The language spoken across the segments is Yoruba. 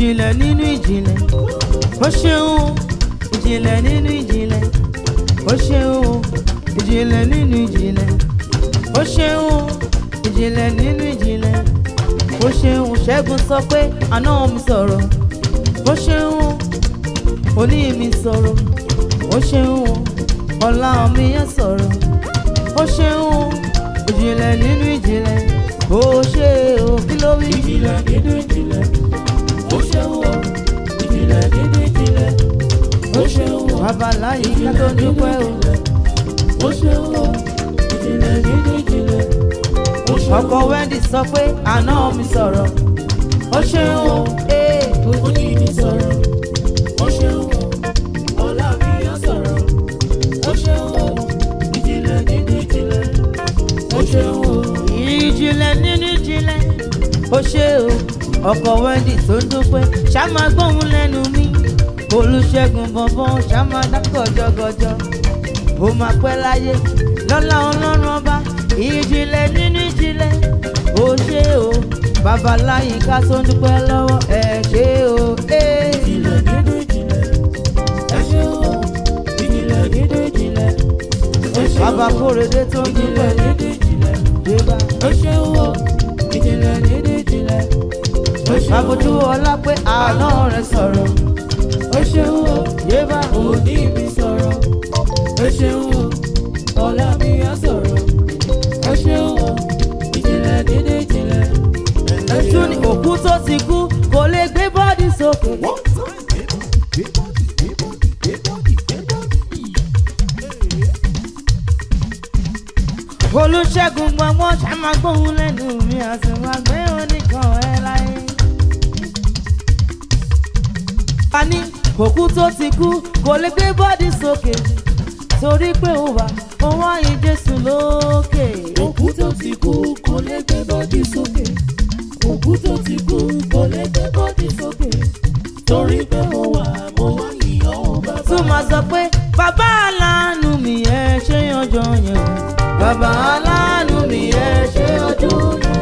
ìjìnlẹ̀ nínú ìjìnlẹ̀ ó ṣeun ìjìnlẹ̀ nínú ìjìnlẹ̀ ó ṣeun ìjìnlẹ̀ nínú ìjìnlẹ̀ ó ṣeun ìjìnlẹ̀ nínú ìjìnlẹ̀ ó ṣeun ṣẹ́gun sọ pé àná mi sọ̀rọ̀ ó ṣeun òní mi sọ̀rọ̀ ó ṣeun ọ̀la mi yẹn sọ̀rọ̀ ó ṣeun ìjìnlẹ̀ nínú ìjìnlẹ̀ ó ṣe o kí ló wí. ìjìnlẹ̀ nínú ìjìnlẹ̀ ó ṣeun o ìjìnlẹ̀ nínú ìjìnlẹ̀ ó ṣeun o babaláyé ká tó dúpẹ́ o. ó ṣeun o ìjìnlẹ̀ nínú ìjìnlẹ̀ ó ṣeun ọkọ wendy sọ pé àná mi sọ̀rọ̀ ó ṣeun o ee ó ní ní sọ̀rọ̀ ó ṣeun o ọlá mi yọ sọ̀rọ̀ ó ṣeun o ìjìnlẹ̀ nínú ìjìnlẹ̀ ó ṣeun o ìjìnlẹ̀ nínú ìjìnlẹ̀ ó ṣe o ọkọ wendy tó ń dúpẹ́ ṣá máa gbóhùn lẹ́nu mi olùṣègùn bọ̀bọ̀n ṣá máa dákọ̀ jọgọjọ ó máa pẹ́ láyé lọ́lá ọlọ́run ọba ìjìnlẹ̀ nínú ìjìnlẹ̀ ó ṣe o babaláyé ká tó ń dúpẹ́ lọ́wọ́ ẹ̀ ṣe o ee. ìjìnlẹ̀ nínú ìjìnlẹ̀ ẹ ṣeun o ìjìnlẹ̀ nínú ìjìnlẹ̀ ó ṣeun bàbá o kórèdé tó ń ìjìnlẹ̀ dúpẹ́ nínú ìjìnlẹ̀ débà. ó ṣeun o ìjìnlẹ̀ nínú ìjìnlẹ̀ ó ṣeun àbójú o ọlá pé àná rẹ̀ sọ̀rọ̀ ó ṣeun o débà. òní mi sọ̀rọ̀ ó ṣeun o ọ̀la mi á sọ̀rọ̀ ó ṣeun o ìjìnlẹ̀ nínú ìjìnlẹ̀ ẹ ẹtún ní òkú tó ti kú kò lè gbé bọ́ọ̀dì sókè. olùṣègùn gbọ̀ngbọ̀n ṣàmàgbóhùn lẹ́nu mi àtìwágbé oníkan ẹ̀ láyé. a ní òkú tó ti kú kò lè gbé bọ́ọ̀dì sókè torí pé ó wà ó wáyé jésù lókè. òkú tó ti kú kò lè gbé bọ́dì sókè òkú tó ti kú kò lè gbé bọ́dì sókè torí pé mo wà mo wá yíyan o bàbá. tún máa sọ pé bàbá aláàánú mi ẹ ṣe ọjọ́ yẹn o bàbá aláàánú mi ẹ ṣe ọjọ́ yẹn.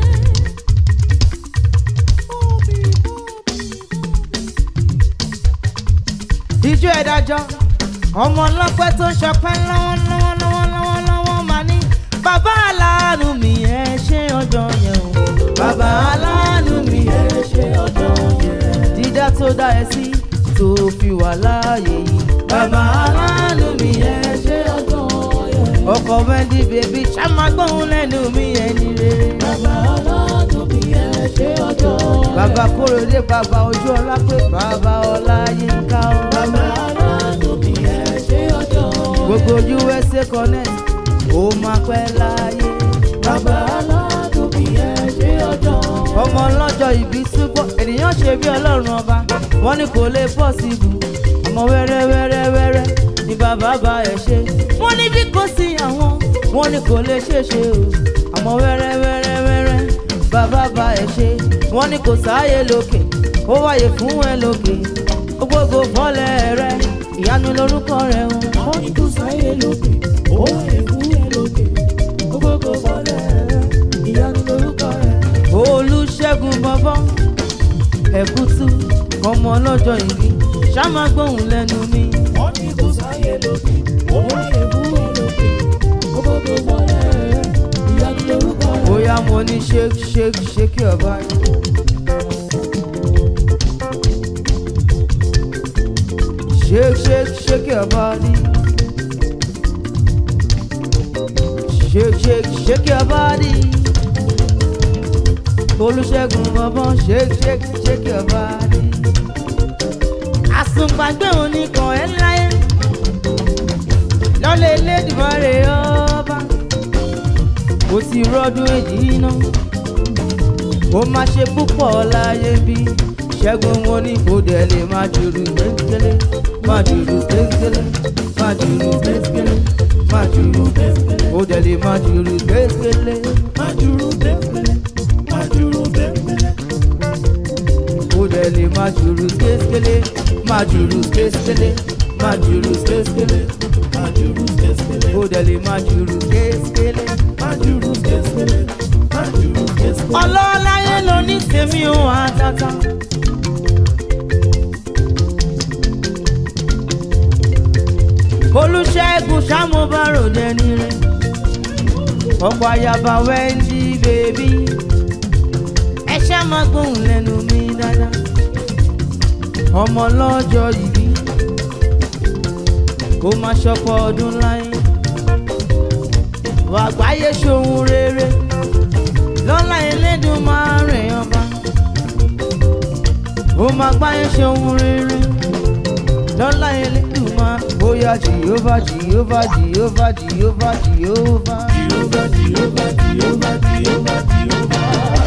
ìjọ ẹ̀dájọ́ ọmọ ọlọ́pẹ́ tó ń ṣọpẹ́ lọ́wọ́lọ́wọ́ lọ́wọ́lọ́wọ́ lọ́wọ́ máa ní bàbá aláàánú mi ẹ ṣe ọjọ́ yẹn o bàbá aláàánú mi ẹ ṣe ọjọ́ yẹn. dídá tó dá ẹ sí tó fi wà láàyè yìí bàbá aláàánú mi ẹ ṣe ọjọ́ yẹn. ọkọ wendy bèbí ṣàmágbóhùn lẹ́nu mi ẹni rere. bàbá ọlọ́dún mi ẹ ṣe ọjọ́ bàbá kórèdé bàbá ojú ọlá pé bàbá ọlá yín ká o. bàbá ọlọ́dún mi ẹ ṣe ọjọ́ gbogbo usa connect ó máa pẹ́ láyé. bàbá ọlọ́dún mi ẹ ṣe ọjọ́ ọmọ ọlọ́jọ́ ìbí túbọ̀ ènìyàn ṣe bí ọlọ́run ọba wọ́n ní kò lè pọ̀ sí ibù ọmọ wẹ́rẹ́ wẹ́rẹ́ wẹ́rẹ́ ni bàbá bá ẹ̀ ṣe. wọ́n ní bí kò sí àwọn wọ́n ní kò lè ṣe ṣe o ọmọ wẹ́rẹ́ wẹ́rẹ́ wẹ́rẹ́ bàbá bá ẹ̀ ṣe. wọ́n ní kò sáàyè lókè ó wáyé fún ẹ lókè ó gbogbo fọ́lẹ̀ rẹ ìyanu lórúkọ rẹ o. wọ́n ní kò sáyé lókè ó èkú ẹ lókè ó gbogbo bọ́lẹ̀ rẹ ìyanu lórúkọ rẹ. olùṣègùn bọ́bọ́ ẹ̀kútú ọmọ ọlọ́jọ́ ìbí ṣáma gbóhùn lẹ́nu mi. wọ́n ní kò sáyé lókè ó èkú ẹ lókè ó gbogbo bọ́lẹ̀ rẹ ìyanu lórúkọ rẹ. bóyá mo ní shake shake shake your body. shake shake shake your body. shake shake shake your body. olùṣègùn bọ́bọ́ shake shake shake your body. àsùnpàgbé oníkan ẹ̀ láyé lọ́lẹ̀ elédìmọ̀rẹ́ ọba ó ti rọ́dún èyí náà ó máa ṣe púpọ̀ láyé bí ṣẹ́gun wọn ní kò dẹ̀ lè má jùrù gbẹ́gbẹ́lẹ́ má jùrù gbẹ́gbẹ́lẹ́ má jùrù gbẹ́gbẹ́lẹ́ má jùrù gbẹ́gbẹ́lẹ́ ó dẹ̀ lè má jùrù gbẹ́gbẹ́lẹ́ Májúrú bẹ́ẹ̀bẹ́lẹ́, májúrú bẹ́ẹ̀bẹ́lẹ́, ó dẹ̀ lè má jùrù gbẹ́gbẹ́lẹ́ má jùrù gbẹ́gbẹ́lẹ́ má jùrù gbẹ́gbẹ́lẹ́ májúrú bẹ́ẹ̀bẹ́lẹ́, ó dẹ̀ lè má jùrù gbẹ́gbẹ́lẹ́. májúrú bẹ́ẹ̀bẹ́lẹ́, májúrú bẹ́ẹ̀bẹ́lẹ́. ọlọ́láyé ló ní tèmi ò àtàtà mo bá ròde ní rẹ̀ ọ̀pọ̀ àyàbá wẹ́ndí bèbí ẹ ṣá máa gbóhùn lẹ́nu mi dáadáa ọmọ lọ́jọ́ ìbí kó máa ṣọpọ̀ ọdún láyé wà gbáyé ṣohun rere lọ́lá ẹlẹ́dùn máa rìn ọba ó máa gbáyé ṣohun rere lọ́lá ẹlẹ́dùn máa bóyá jìhóvá jìhóvá jìhóvá jìhóvá jìhóvá. Jehovah, Jehovah, Jehovah, Jehovah, Jehovah.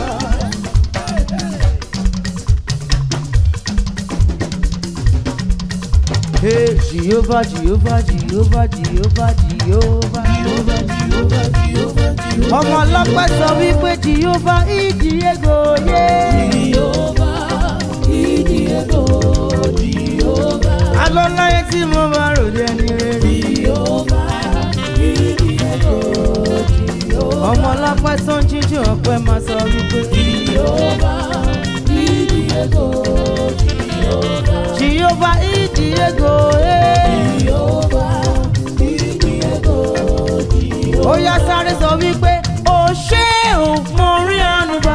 Hey, Jehovah, Jehovah, Jehovah, Jehovah, Jehovah. Jehovah, Jehovah, Jehovah, Jehovah. ọmọ ọlọ́pẹ́ sọ wípé Jehovah ìdí ego yé. Jehovah, Idiego, Jehovah, alọ́láyé tí mo bá ròde ẹni rere. Jehovah, Idiego, Jehovah, ọmọ ọlọ́pẹ́ tó ń jíjù ọpẹ́ máa sọ wípé. Jehovah, Idiego, Jehovah, Jehovah ìdí ego yé. Jehovah, Idiego, Jehovah. ó yá sáré sọ wípé ó ṣé ò mo rí àánú bá.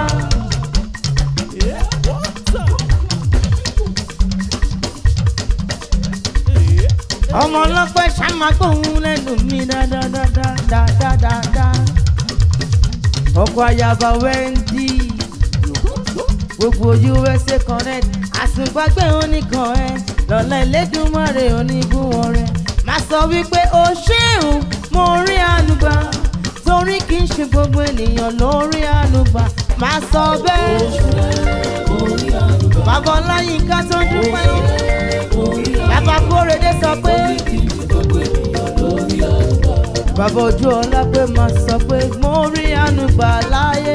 ọmọ ọlọ́pẹ́ ṣàmàgbóhùn lẹ́nu mi dáadáadáadáadáa. ọkọ̀ ayaba wẹ́ndí gbogbo usa connect àsùnpàgbé oníkan ẹ lọ́lá Elédùmarè onígun rẹ máa sọ wípé ó ṣéun mo rí ànúgbà torí kì í ṣe gbogbo ènìyàn ló rí ànúgbà máa sọ bẹ́ẹ̀ bàbá ọláyínká tó dúpẹ́ bàbá kórèdé sọ pé bàbá ojú ọlá pé máa sọ pé mo rí ànúgbà láyé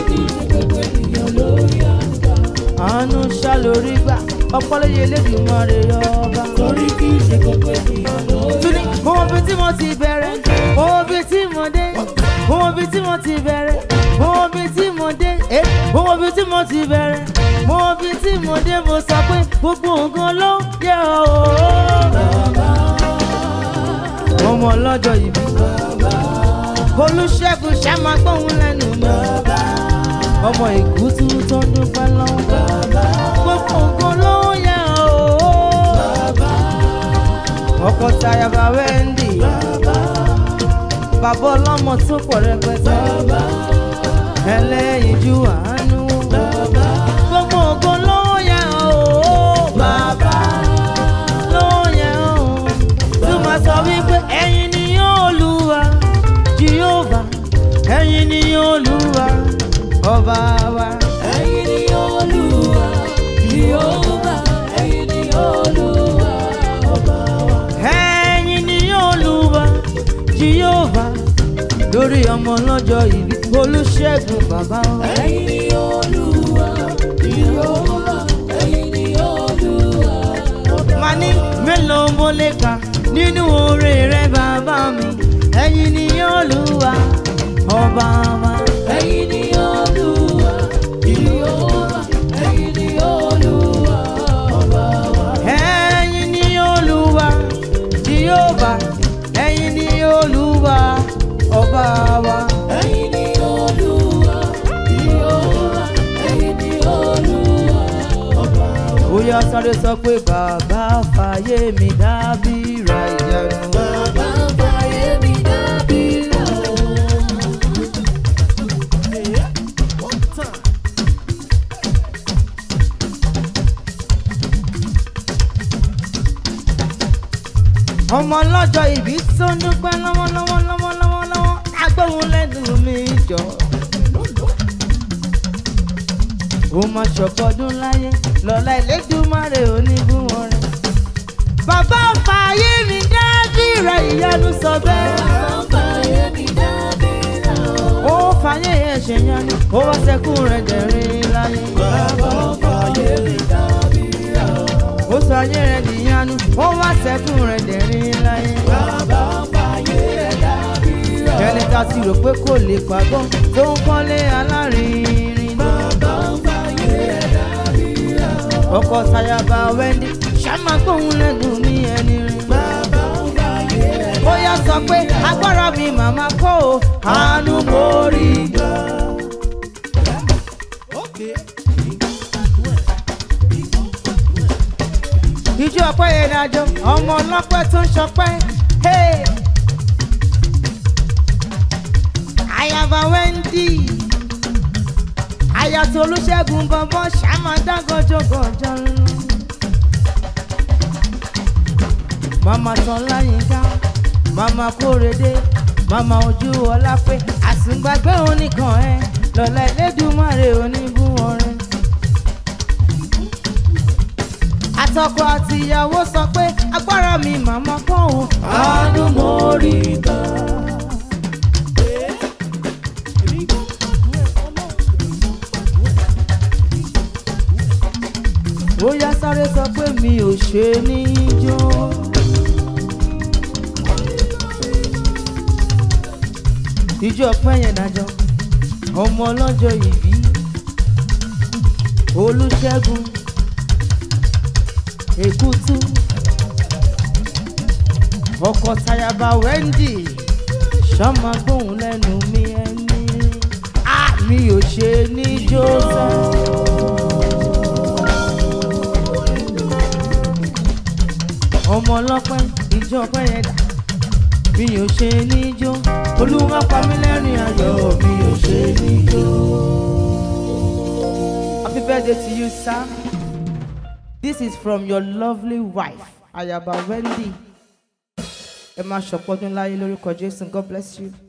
àánú ṣá lórí gbà ọpọlọyẹ Elédùmarè ọba. Torí kì í ṣe gbogbo ènìyàn ló Túní mo mọ bí tí mo ti bẹ̀rẹ̀ mo mọ bí tí mo dé mo mọ bí tí mo ti bẹ̀rẹ̀ mo mọ bí tí mo dé eh, mo mọ bí tí mo ti bẹ̀rẹ̀ mo mọ bí tí mo dé mo sọ pé gbogbo nǹkan ló yẹ ọ́ ọmọ ọlọ́jọ́ ìbí Olúṣẹ́gun ṣàmágbóhùn lẹ́nu mi ọmọ ìkútú tó dúpẹ́ lọ́wọ́ gbogbo nǹkan ló yẹ ọ́ ọkọ tayaba Wendy bàbá ọlọ́mọ tó pọ̀ rẹpẹtẹ ẹlẹ́yinjú àánú gbogbo ògo ló yẹ ọ́ bàbá ló yẹ ọ́ tó máa sọ wípé ẹ̀yin ni Olúwa Jehovah ẹ̀yin ni Olúwa ọba wa. Ẹ̀yin ni Olúwa, Jehovah, ẹ̀yin ni Olúwa, ọba wa. ẹ̀yin ni Olúwa Jehovah lórí ọmọ lọ́jọ́ ìbí Olúṣẹ́gun bàbá wa. Ẹ̀yin ni Olúwa, Jehovah, ẹ̀yin ni Olúwa, ọba wa. Màá ní mélòó mo lè kà nínú oore rẹ bàbá mi ẹ̀yin ni Olúwa ọba wa. Ẹ̀yin ni Olúwa, Jehovah, ẹ̀yin ni Olúwa, ọba wa. ẹ̀yin ni Olúwa Jehovah ẹ̀yin ni Olúwa ọba wa. Ẹ̀yin ni Olúwa, Jehovah, ẹ̀yin ni Olúwa, ọba wa. ó yá sáré sọ pé bàbá fàyè mi dábìrà ìyanu. Bàbá fàyè mi dábìrà o. ọmọ lọ́jọ́ ìbí tó ń dúpẹ́ lọ́wọ́lọ́wọ́ lọ́wọ́lọ́wọ́ lọ́wọ́ agbóhùn lẹ́nu mi jọ. ó máa ṣọ̀pọ̀dún láyé lọ́la Elédùmarè onígun ọ̀rẹ́. bàbá fààyè mi dábìrà ìyanu sọ bẹ́ẹ̀. Bàbá fàyè mi dábìrà o. ó fààyè yẹn ṣe yanu ó wá sẹ́kùn rẹ̀ dẹ̀rín láyé. Bàbá fàyè mi dábìrà o. ó sọ ayé rẹ̀ dìyanu ó wá sẹ́kùn rẹ̀ dẹ̀rín láyé. Bàbá fàyè mi dábìrà o. ẹni tá a ti rò pé kò lè pàgọ́ tó ń kọ́lé alárinrin. Bàbá fàyè mi dábìrà o. ọkọ sayaba Wendy ṣàmàgbóhùn lẹ́nu mi ẹni rìn. Bàbá fàyè mi bóyá sọ pé agbára mi màmá kọ́ o àánú mo rí gbà. ìjọ ọpẹ́ yẹn dájọ́ ọmọ ọlọ́pẹ́ tó ń ṣọpẹ́. Hey! Ayaba Wendy Ayàtọ̀ Olúṣẹ́gun bọ̀bọ̀ ṣàmàdá gọjọgọjọ lọ. Màmá Tọ́láyínká, Màmá Kórèdé, Màmá Ojú Ọlápé, àsìngbàgbé oníkan ẹ, lọ́la Elédùmarè oníbùn ọrẹ. Àtọkọ àti ìyàwó sọ pé agbára mi màmá kọ́ òun. àánú mo rí gbà. ó yá sáré sọ pé mi ò ṣe ní í jó. ìjọ ọpẹ́ yẹn dájọ́ ọmọ ọlọ́jọ́ ìbí olùṣègùn èkútú ọkọ tayaba wendy sọmọ gbóhùn lẹ́nu mi ẹni a mi ò ṣe ní í jó sẹ́ẹ̀. ọmọ ọlọ́pẹ́ ìjọ ọpẹ́ yẹn dà mi ò ṣe níjó olúwa pa mí lẹ́rìn ayọ̀ mi ò ṣe níjó. happy birthday to you sir this is from your lovely wife ayaba wendy ẹ máa ṣọ̀pọ̀ ọdún láyé lórúkọ jésù god bless you.